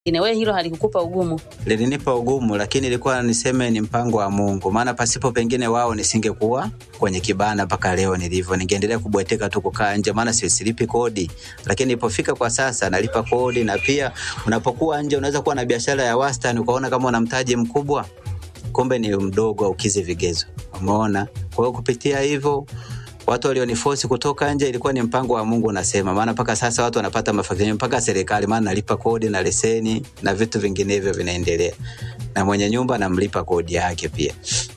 wewe hilo halikukupa ugumu? lilinipa ugumu, lakini ilikuwa niseme ni mpango wa Mungu, maana pasipo pengine wao nisingekuwa kwenye kibanda mpaka leo nilivyo. Ningeendelea kubweteka tu kukaa nje, maana si- silipi kodi, lakini ilipofika kwa sasa nalipa kodi, na pia unapokuwa nje unaweza kuwa na biashara ya wastani ukaona kama una mtaji mkubwa, kumbe ni mdogo, aukizi vigezo. Umeona? Kwa hiyo kupitia hivyo watu walionifosi kutoka nje ilikuwa ni mpango wa Mungu unasema, maana mpaka sasa watu wanapata mafanikio mpaka serikali, maana nalipa kodi na leseni na vitu vinginevyo vinaendelea, na mwenye nyumba namlipa kodi yake pia.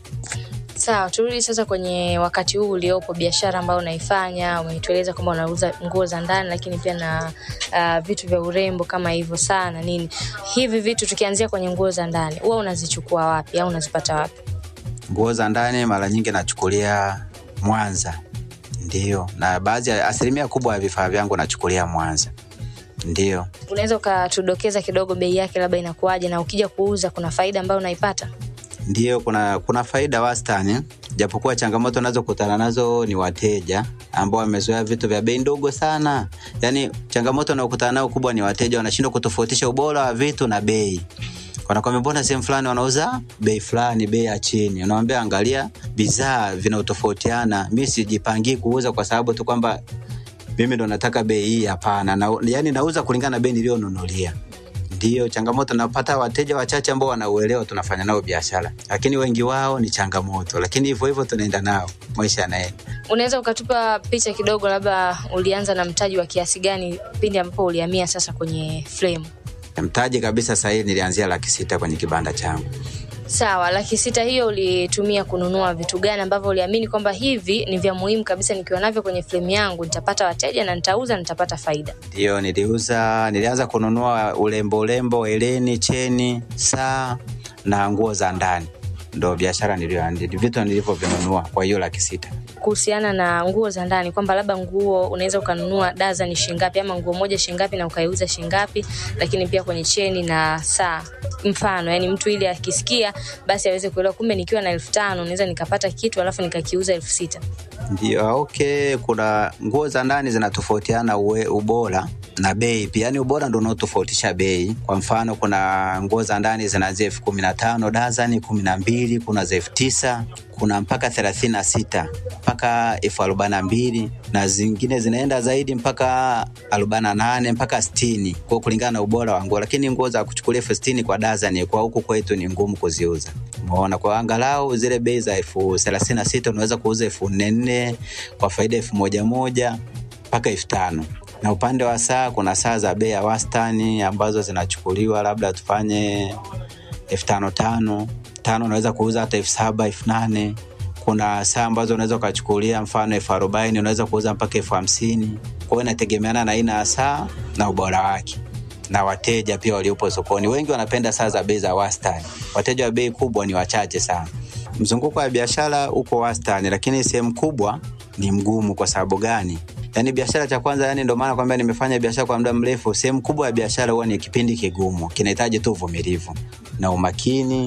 Sawa, turudi sasa kwenye wakati huu uliopo, biashara ambayo unaifanya. Umetueleza kwamba unauza nguo za ndani, lakini pia na uh, vitu vya urembo kama hivyo saa na nini. Hivi vitu tukianzia kwenye nguo za ndani, huwa unazichukua wapi au unazipata wapi? Nguo za ndani mara nyingi nachukulia Mwanza, ndio, na baadhi ya asilimia kubwa ya vifaa vyangu nachukulia Mwanza, ndio. Unaweza ukatudokeza kidogo bei yake labda inakuwaje, na ukija kuuza kuna faida ambayo unaipata? Ndio, kuna kuna faida wastani, japokuwa changamoto nazokutana nazo ni wateja ambao wamezoea vitu vya bei ndogo sana. Yaani changamoto naokutana nao kubwa ni wateja wanashindwa kutofautisha ubora wa vitu na bei. Wanakwambia mbona sehemu fulani wanauza bei fulani, bei ya chini. Unamwambia angalia bidhaa vinatofautiana. Mimi sijipangii kuuza kwa sababu tu kwamba mimi ndo nataka bei hii. Hapana, na, yani nauza kulingana na bei niliyonunulia. Ndio changamoto, napata wateja wachache ambao wanauelewa, tunafanya nao biashara, lakini wengi wao ni changamoto, lakini hivyo hivyo tunaenda nao, maisha yanaenda. Unaweza ukatupa picha kidogo, labda ulianza na mtaji wa kiasi gani pindi ambapo ulihamia sasa kwenye frame? Mtaji kabisa sahii nilianzia laki sita kwenye kibanda changu. Sawa, laki sita hiyo ulitumia kununua vitu gani ambavyo uliamini kwamba hivi ni vya muhimu kabisa, nikiwa navyo kwenye frame yangu nitapata wateja na nitauza, nitapata faida? Ndio niliuza, nilianza kununua urembo, urembo, eleni, cheni, saa na nguo za ndani, ndo biashara niliyoanzia, vitu nilivyovinunua kwa hiyo laki sita. Kuhusiana na nguo za ndani, kwamba labda nguo unaweza ukanunua dazani shingapi ama nguo moja shingapi na ukaiuza shingapi, lakini pia kwenye cheni na saa mfano, yani mtu ili akisikia basi aweze kuelewa, kumbe nikiwa na elfu tano naweza nikapata kitu alafu nikakiuza elfu sita. Ndio, okay. Kuna nguo za ndani zinatofautiana uwe- ubora na bei pia, yani ubora ndo unaotofautisha bei. Kwa mfano, kuna nguo za ndani zinaanzia elfu kumi na tano dazani, kumi na mbili kuna za elfu tisa kuna mpaka thelathini na sita mpaka elfu arobaini na mbili na zingine zinaenda zaidi mpaka arobaini na nane mpaka sitini kwa kulingana na ubora wa nguo, lakini nguo za kuchukulia elfu sitini kwa dazani kwa huku kwetu ni ngumu kuziuza. Umeona, kwa angalau zile bei za elfu thelathini na sita unaweza kuuza elfu nne nne kwa faida elfu moja moja mpaka elfu tano na upande wa saa kuna saa za bei ya wastani ambazo zinachukuliwa labda tufanye elfu tano tano tano unaweza kuuza hata elfu saba elfu nane kuna saa ambazo unaweza ukachukulia mfano elfu arobaini unaweza kuuza mpaka elfu hamsini kwa hiyo inategemeana na aina ya saa na ubora wake na wateja pia waliopo sokoni wengi wanapenda saa za bei za wastani wateja wa bei kubwa ni wachache sana mzunguko wa biashara uko wastani lakini sehemu kubwa ni mgumu kwa sababu gani yaani biashara cha kwanza yani ndio maana kwamba nimefanya biashara kwa muda mrefu sehemu kubwa ya biashara huwa ni kipindi kigumu kinahitaji tu uvumilivu na umakini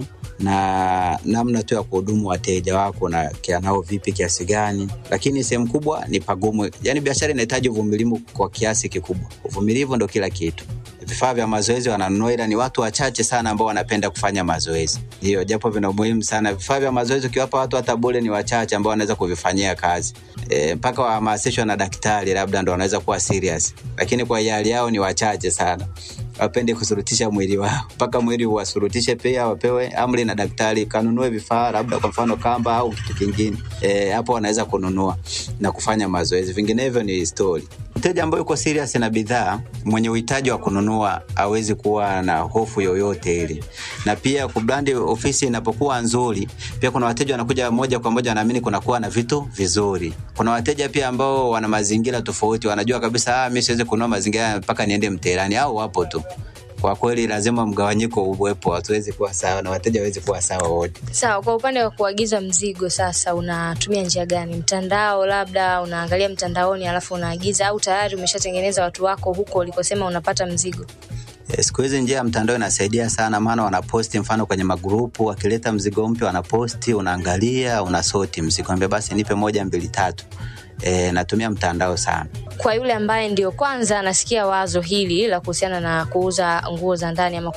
na namna tu ya kuhudumu wateja wako na kia nao vipi kiasi gani lakini sehemu kubwa ni pagumu yani biashara inahitaji uvumilivu kwa kiasi kikubwa uvumilivu ndo kila kitu vifaa vya mazoezi wananunua ila ni watu wachache sana ambao wanapenda kufanya mazoezi ndio japo vina umuhimu sana vifaa vya mazoezi ukiwapa watu hata bure ni wachache ambao wanaweza kuvifanyia kazi e, mpaka wahamasishwa na daktari labda ndo wanaweza kuwa serious lakini kwa hiari yao ni wachache sana wapende kusurutisha mwili wao mpaka mwili uwasurutishe pia wapewe amri na daktari kanunue vifaa labda kwa mfano kamba au kitu kingine e, hapo wanaweza kununua na kufanya mazoezi vinginevyo ni story mteja ambaye yuko serious na bidhaa mwenye uhitaji wa kununua awezi kuwa na hofu yoyote ile na pia kubrandi ofisi inapokuwa nzuri pia kuna wateja wanakuja moja kwa moja wanaamini kunakuwa na vitu vizuri kuna wateja pia ambao wana mazingira tofauti wanajua kabisa ah, mi siwezi kununua mazingira mpaka niende mteherani au wapo tu kwa kweli lazima mgawanyiko uwepo hatuwezi kuwa sawa na wateja wawezi kuwa sawa wote Sawa, kwa upande wa kuagiza mzigo sasa, unatumia njia gani? Mtandao, labda unaangalia mtandaoni alafu unaagiza, au tayari umeshatengeneza watu wako huko ulikosema unapata mzigo? Eh, siku hizi njia ya mtandao inasaidia sana maana wanaposti mfano kwenye magrupu wakileta mzigo mpya wanaposti unaangalia unasoti mzigo ambia basi nipe moja mbili tatu e, natumia mtandao sana. Kwa yule ambaye ndio kwanza anasikia wazo hili la kuhusiana na kuuza nguo za ndani ama